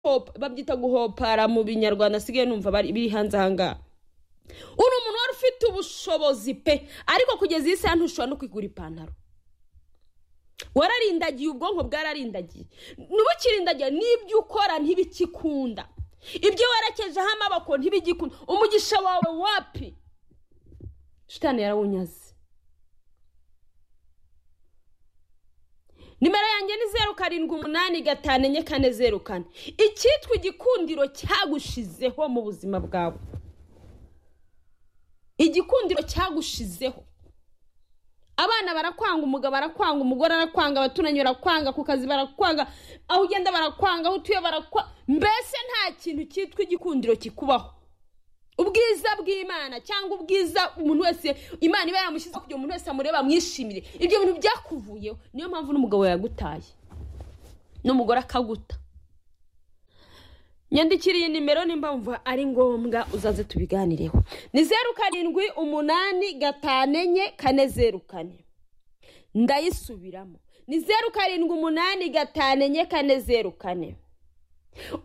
guhopa babyita guhopara mu binyarwanda asigaye numva biri hanze ahangaha uri umuntu wari ufite ubushobozi pe ariko kugeza iyi saha ntushobora no kwigura ipantaro wararindagiye ubwonko bwararindagiye ntibukirindagiye n'ibyo ukora ntibikikunda ibyo werekejeho amaboko ntibigikunda umugisha wawe wapi shitani yarawunyaze nimero yanjye ni zeru karindwi umunani gatanu enye kane zeru kane icyitwa igikundiro cyagushizeho mu buzima bwawe igikundiro cyagushizeho abana barakwanga umugabo arakwanga umugore arakwanga abaturanyi barakwanga ku kazi barakwanga aho ugenda barakwanga aho utuye barakwanga mbese nta kintu cyitwa igikundiro kikubaho ubwiza bw'imana cyangwa ubwiza umuntu wese imana iba yaramushyizeho kugira ngo umuntu wese amurebe amwishimire ibyo bintu byakuvuyeho niyo mpamvu n'umugabo yagutaye n'umugore akaguta nyandikira iyi nimero nimba wumva ari ngombwa uzaze tubiganireho ni zeru karindwi umunani gatanu enye kane zeru kane ndayisubiramo ni zeru karindwi umunani gatanu enye kane zeru kane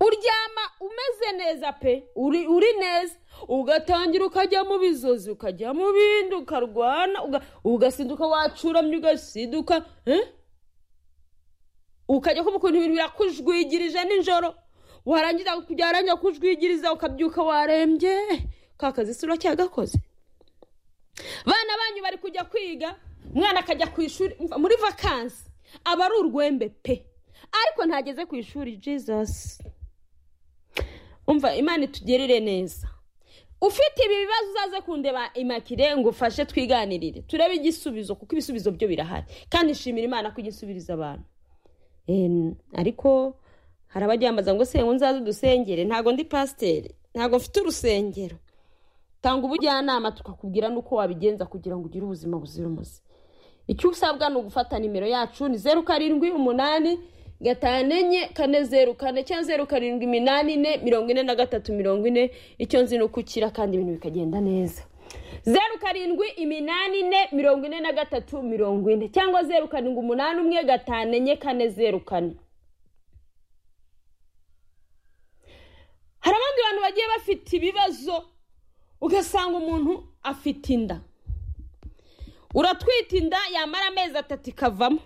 uryama umeze neza pe uri neza ugatangira ukajya mu bizozi ukajya mu bindi ukarwana ugasinduka wacuramye ugasinduka ukajya kumva ukuntu ibintu birakujwigirije nijoro warangiza byarangira kujwigiriza ukabyuka warembye ka kazi si uracyagakoze abana banyu bari kujya kwiga umwana akajya ku ishuri muri vakansi aba ari urwembe pe ariko ntageze ku ishuri jizasi umva imana itugerere neza ufite ibi bibazo uzaze kundeba imakire ngo ufashe twiganirire turebe igisubizo kuko ibisubizo byo birahari kandi nshimira imana ko igisubiriza abantu ariko hari abajyambaza ngo se nzaze udusengere ntabwo ndi pasiteri ntabwo mfite urusengero tanga ubujyanama tukakubwira n'uko wabigenza kugira ngo ugire ubuzima buzira umuze icyo usabwa ni ugufata nimero yacu ni zeru karindwi umunani gatanu enye kane zeru kane cyangwa zeru karindwi iminani ine mirongo ine na gatatu mirongo ine icyo nzi ni ukukira kandi ibintu bikagenda neza zeru karindwi iminani ine mirongo ine na gatatu mirongo ine cyangwa zeru karindwi umunani umwe gatanu enye kane zeru kane hari abandi bantu bagiye bafite ibibazo ugasanga umuntu afite inda uratwita inda yamara amezi atatu ikavamo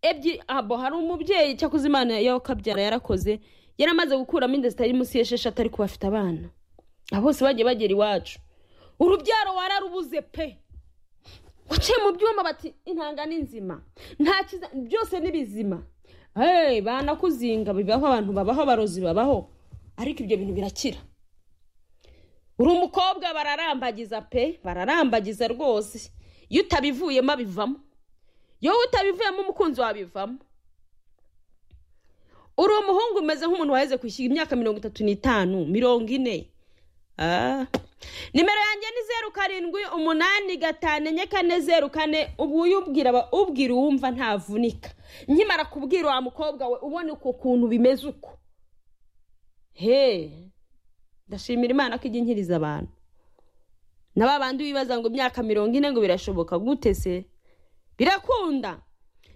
ebyiri abo hari umubyeyi cyakoze imana yawe ukabyara yarakoze yari amaze gukuramo inda zitari munsi y'esheshatu ariko bafite abana abo bose bagiye bagera iwacu urubyaro wararubuze pe uciye mu byuma bati intanga ni nzima byose ni bizima banakuzinga bibaho abantu babaho abarozi babaho ariko ibyo bintu birakira uri umukobwa bararambagiza pe bararambagiza rwose iyo utabivuyemo abivamo iyo utabivuyemo umukunzi wabivamo uri umuhungu umeze nk'umuntu waheze kwishyura imyaka mirongo itatu n'itanu mirongo ine nimero yanjye ni zeru karindwi umunani gatanu enye kane zeru kane ubu uyubwira ubwira uwumva ntavunika nkimara kubwira wa mukobwa we ubona ukuntu bimeze uko he ndashimira imana ko ijya inkiriza abantu na babandi wibaza ngo imyaka mirongo ine ngo birashoboka gute se birakunda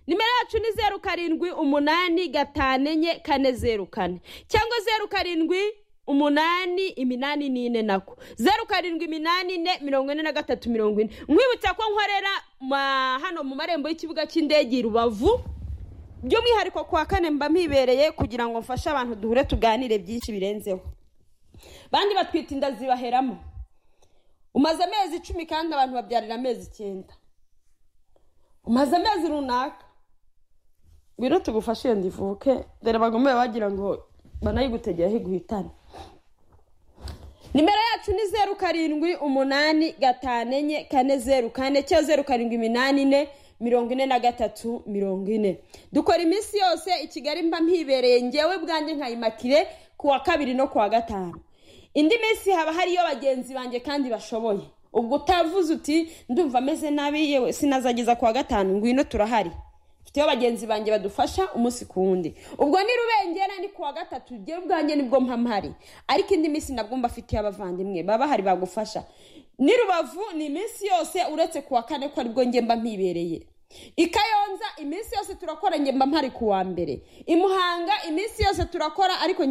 nimero yacu ni zeru karindwi umunani gatanu enye kane zeru kane cyangwa zeru karindwi umunani iminani n'ine nako zeru karindwi iminani ine mirongo ine na gatatu mirongo ine nkwibutsa ko nkorera hano mu marembo y'ikibuga cy'indege i rubavu by'umwihariko ku wa kane mba mpibereye kugira ngo mfashe abantu duhure tuganire byinshi birenzeho bandi batwita inda zibaheramo umaze amezi icumi kandi abantu babyarira amezi icyenda umaze amezi runaka ngwino tugufashe iyo ndivuke dore bagomeye bagira ngo banayigutegeraho iguhitane nimero yacu ni zeru karindwi umunani gatanu enye kane zeru kane cyangwa zeru karindwi iminani ine mirongo ine na gatatu mirongo ine dukora iminsi yose i kigali mba mpibereye ngewe bwanjye nkayimakire ku wa kabiri no ku wa gatanu indi minsi haba hariyo bagenzi banjye kandi bashoboye ubwo utavuze uti ndumva ameze nabi yewe sinazageza ku wa gatanu ngwino turahari mfiteho bagenzi banjye badufasha umunsi ku wundi ubwo ni rubengera ni ku wa gatatu ngewe ubwanjye nibwo mpamahari ariko indi minsi nabwo mbafitiye abavandimwe baba bahari bagufasha ni rubavu ni iminsi yose uretse ku wa kane ko aribwo ngemba mpibereye i kayonza iminsi yose turakora ngemba mpari ku wa mbere i muhanga iminsi yose turakora ariko